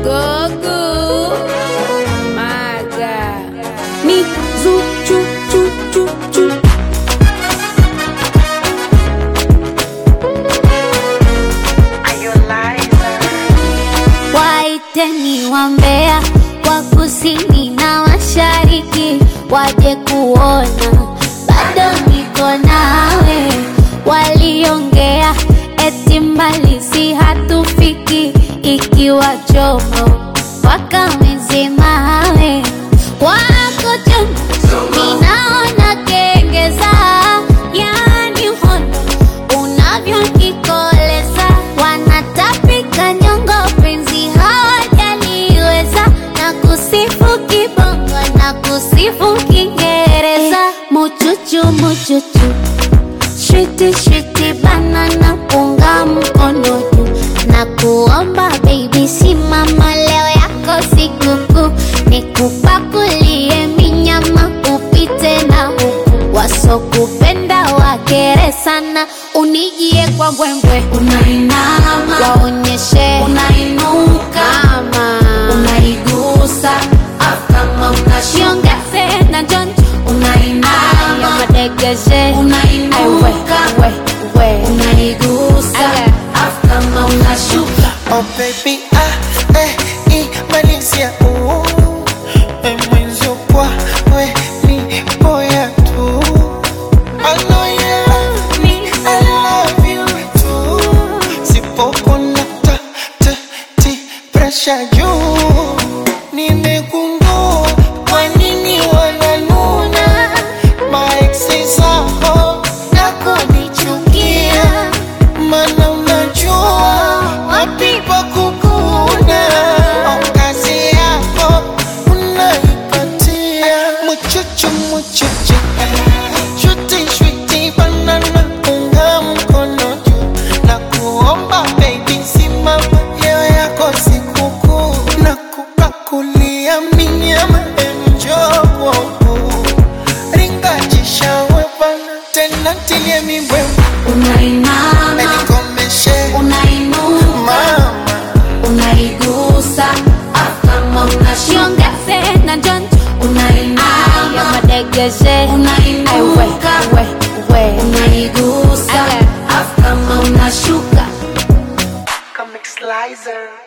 Gogo Maga Mi zu chu chu chu chu. Waiteni wambea wa kusini na mashariki waje kuona bado niko nawe. Waliongea eti mbali si hatufiki, ikiwa chomo wakamezemawe wako chomo, ninaona kengeza, yani hondo unavyonikoleza, wanatapika nyongo, penzi hawajaliweza, na kusifu kibongo na kusifu Kiingereza, muchuchu muchuchu Shwiti shwiti banana punga mkono juu na kuomba baby, simama leo yako sikukuu, nikupakulie minyama upite na huku, wasokupenda wakere sana, unijie kwa mbwembwe, unainama waonyeshe unainuka, kama unaigusa afu kama unashiongeze na jonjo unainama madegeshe unainuka we, we. unaigusa afu kama unashuka Oh baby, ah, eh, imalizia uh, eh, mwenzio kwa we ni boya tu I know you love me, I love you too Sipopona ta, ta, ti, pressure juu Nimegundua kwa nini wananuna Maeksi zao na kunichukia Mana unajua wapi pa kukuna Au kazi yako unaipatia Muchuchu muchuchu Shuti shuti banana unga mkono juu Na kuomba baby simama leo yako sikukuu Na kupakulia minyama enjoy kwa ukuu Ringajisha wepana tena tilie mibwembe unainama Nikomeshe unainuka mama unaigusa afu kama unashiongeze na jonjo unainama madegeshe unainuka we, we. unaigusa afu kama unashuka Comic Slicer